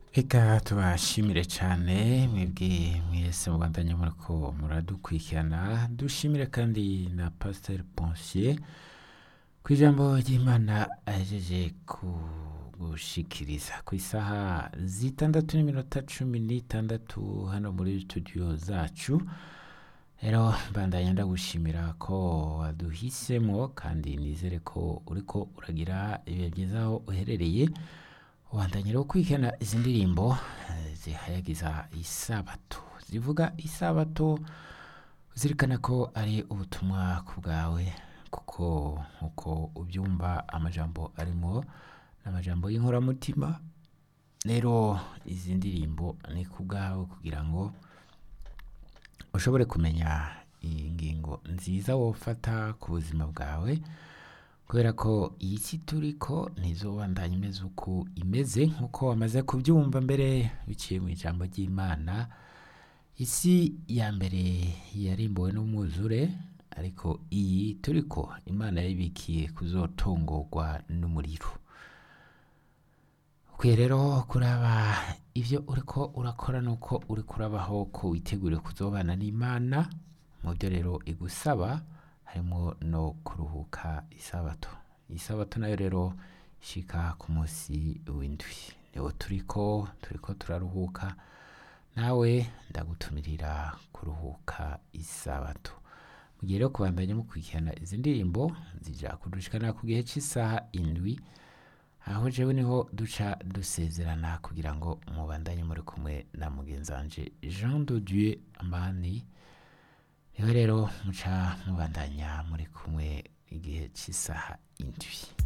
Reka tubashimire cyane mwebwe mwese mubandanya muriko muradukurikirana dushimire kandi na Pasteur Ponsier ku ijambo ry'Imana ahejeje kugushikiriza ku isaha zitandatu n'iminota cumi n'itandatu hano muri studio zacu rero mbandanya ndagushimira ko waduhisemo kandi nizere ko uriko uragira ibihe byiza aho uherereye ubandanya rero kwikena izi ndirimbo eh, zihayagiza isabato zivuga isabato uzirikana ko ari ubutumwa ku bwawe kuko nkuko ubyumva amajambo arimo n'amajambo y'inkoramutima rero izi ndirimbo ni ku bwawe kugira ngo ushobore kumenya iyi ngingo nziza wofata ku buzima bwawe kubera ko iyi si turiko ntizobandanya imeze uko imeze nk'uko wamaze kubyumva mbere biciye mu ijambo ry'imana isi ya mbere yarimbuwe n'umwuzure ariko iyi turiko imana yayibikiye kuzotongorwa n'umuriro ukwiye rero kuraba ibyo uriko urakora nuko uriko urabaho ko witeguriye kuzobana n'imana mu byo rero igusaba harimo no kuruhuka isabato isabato nayo rero ishika ku munsi w'indwi niwo turiko turiko turaruhuka nawe ndagutumirira kuruhuka isabato mu gihe rero kubandanya mukurikirana izi ndirimbo zija kudushikana ku gihe cy'isaha indwi aho jewe niho duca dusezerana kugira ngo mubandanye muri kumwe na mugenzi wanje Jean de Dieu Amani niho rero muca mubandanya muri kumwe igihe cy'isaha indwi